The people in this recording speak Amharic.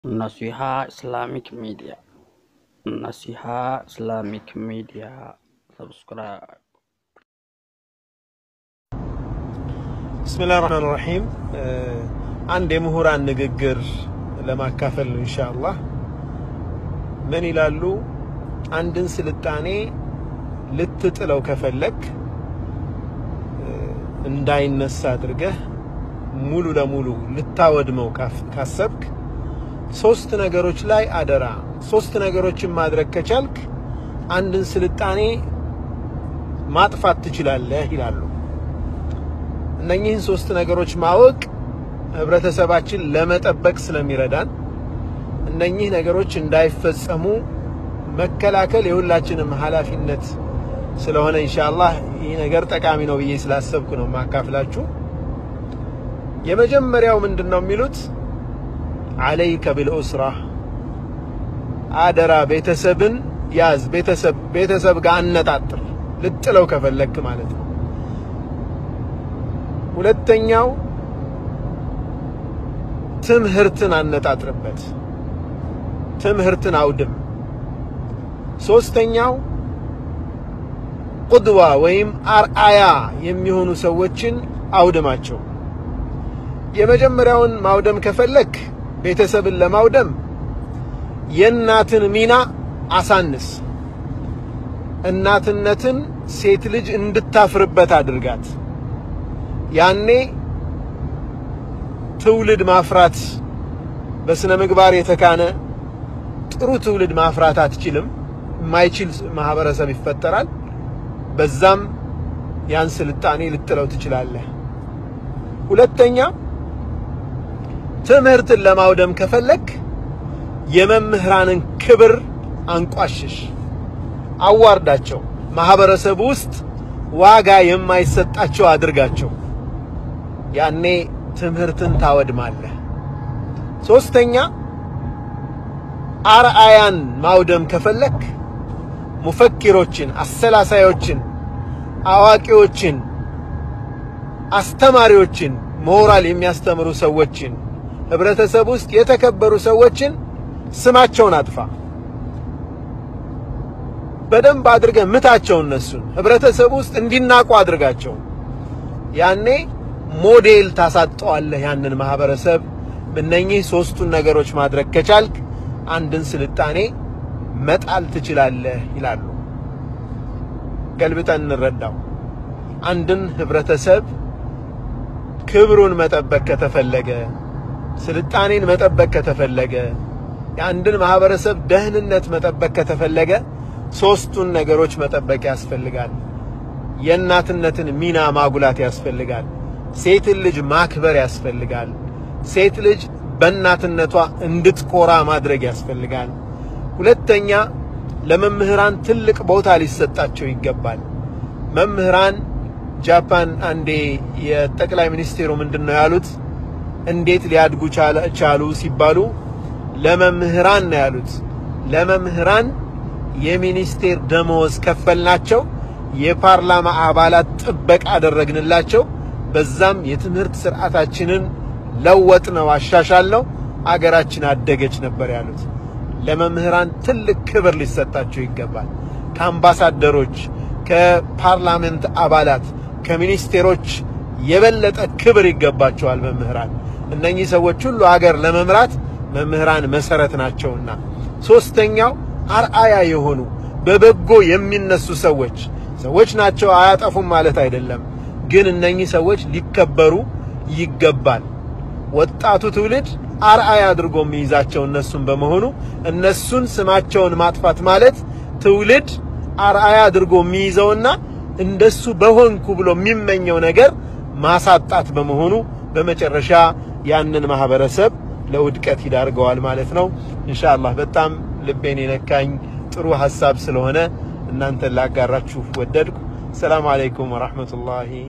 Nasiha Islamic Media. Nasiha Islamic Media. Subscribe. ብስሚላህ ራህማን ራሂም አንድ የምሁራን ንግግር ለማካፈል ነው ኢንሻአላህ። ምን ይላሉ? አንድን ስልጣኔ ልትጥለው ከፈለክ እንዳይነሳ አድርገህ ሙሉ ለሙሉ ልታወድመው ካሰብክ ሶስት ነገሮች ላይ አደራ። ሶስት ነገሮችን ማድረግ ከቻልክ አንድን ስልጣኔ ማጥፋት ትችላለህ ይላሉ። እነኚህን ሶስት ነገሮች ማወቅ ህብረተሰባችን ለመጠበቅ ስለሚረዳን እነኚህ ነገሮች እንዳይፈጸሙ መከላከል የሁላችንም ኃላፊነት ስለሆነ ኢንሻአላህ ይህ ነገር ጠቃሚ ነው ብዬ ስላሰብኩ ነው ማካፍላችሁ። የመጀመሪያው ምንድን ነው የሚሉት አለይከ ቢልኡስራ አደራ ቤተሰብን ያዝ። ቤተሰብ ቤተሰብ ጋር አነጣጥር ልጥለው ከፈለክ ማለት ነው። ሁለተኛው ትምህርትን አነጣጥርበት፣ ትምህርትን አውድም። ሶስተኛው ቁድዋ ወይም አርአያ የሚሆኑ ሰዎችን አውድማቸው። የመጀመሪያውን ማውደም ከፈለክ ቤተሰብን ለማውደም የእናትን ሚና አሳንስ። እናትነትን ሴት ልጅ እንድታፍርበት አድርጋት። ያኔ ትውልድ ማፍራት በስነ ምግባር የተካነ ጥሩ ትውልድ ማፍራት አትችልም። የማይችል ማህበረሰብ ይፈጠራል። በዛም ያን ስልጣኔ ልጥለው ትችላለህ። ሁለተኛ ትምህርትን ለማውደም ከፈለክ የመምህራንን ክብር አንቋሽሽ፣ አዋርዳቸው። ማህበረሰቡ ውስጥ ዋጋ የማይሰጣቸው አድርጋቸው። ያኔ ትምህርትን ታወድማለህ። ሶስተኛ አርአያን ማውደም ከፈለክ ሙፈኪሮችን፣ አሰላሳዮችን፣ አዋቂዎችን፣ አስተማሪዎችን፣ ሞራል የሚያስተምሩ ሰዎችን ህብረተሰብ ውስጥ የተከበሩ ሰዎችን ስማቸውን አጥፋ። በደንብ አድርገህ ምታቸው። እነሱን ህብረተሰብ ውስጥ እንዲናቁ አድርጋቸው። ያኔ ሞዴል ታሳጠዋለህ ያንን ማህበረሰብ። እነኚህ ሶስቱን ነገሮች ማድረግ ከቻልክ አንድን ስልጣኔ መጣል ትችላለህ ይላሉ። ገልብጠን እንረዳው። አንድን ህብረተሰብ ክብሩን መጠበቅ ከተፈለገ ስልጣኔን መጠበቅ ከተፈለገ የአንድን ማህበረሰብ ደህንነት መጠበቅ ከተፈለገ ሶስቱን ነገሮች መጠበቅ ያስፈልጋል። የእናትነትን ሚና ማጉላት ያስፈልጋል። ሴትን ልጅ ማክበር ያስፈልጋል። ሴት ልጅ በእናትነቷ እንድትኮራ ማድረግ ያስፈልጋል። ሁለተኛ ለመምህራን ትልቅ ቦታ ሊሰጣቸው ይገባል። መምህራን ጃፓን አንዴ የጠቅላይ ሚኒስቴሩ ምንድን ነው ያሉት? እንዴት ሊያድጉ ቻሉ ሲባሉ ለመምህራን ነው ያሉት። ለመምህራን የሚኒስቴር ደመወዝ ከፈልናቸው፣ የፓርላማ አባላት ጥበቃ አደረግንላቸው፣ በዛም የትምህርት ስርዓታችንን ለወጥ ነው አሻሻል ነው አገራችን አደገች ነበር ያሉት። ለመምህራን ትልቅ ክብር ሊሰጣቸው ይገባል። ከአምባሳደሮች፣ ከፓርላመንት አባላት፣ ከሚኒስቴሮች የበለጠ ክብር ይገባቸዋል መምህራን። እነኚህ ሰዎች ሁሉ አገር ለመምራት መምህራን መሰረት ናቸውና። ሶስተኛው አርአያ የሆኑ በበጎ የሚነሱ ሰዎች ሰዎች ናቸው፣ አያጠፉም ማለት አይደለም። ግን እነኚህ ሰዎች ሊከበሩ ይገባል። ወጣቱ ትውልድ አርአያ አድርጎ የሚይዛቸው እነሱን በመሆኑ እነሱን ስማቸውን ማጥፋት ማለት ትውልድ አርአያ አድርጎ የሚይዘውና እንደሱ በሆንኩ ብሎ የሚመኘው ነገር ማሳጣት በመሆኑ በመጨረሻ ያንን ማህበረሰብ ለውድቀት ይዳርገዋል ማለት ነው። ኢንሻአላህ በጣም ልቤን የነካኝ ጥሩ ሐሳብ ስለሆነ እናንተን ላጋራችሁ ወደድኩ። ሰላም አለይኩም ወራህመቱላሂ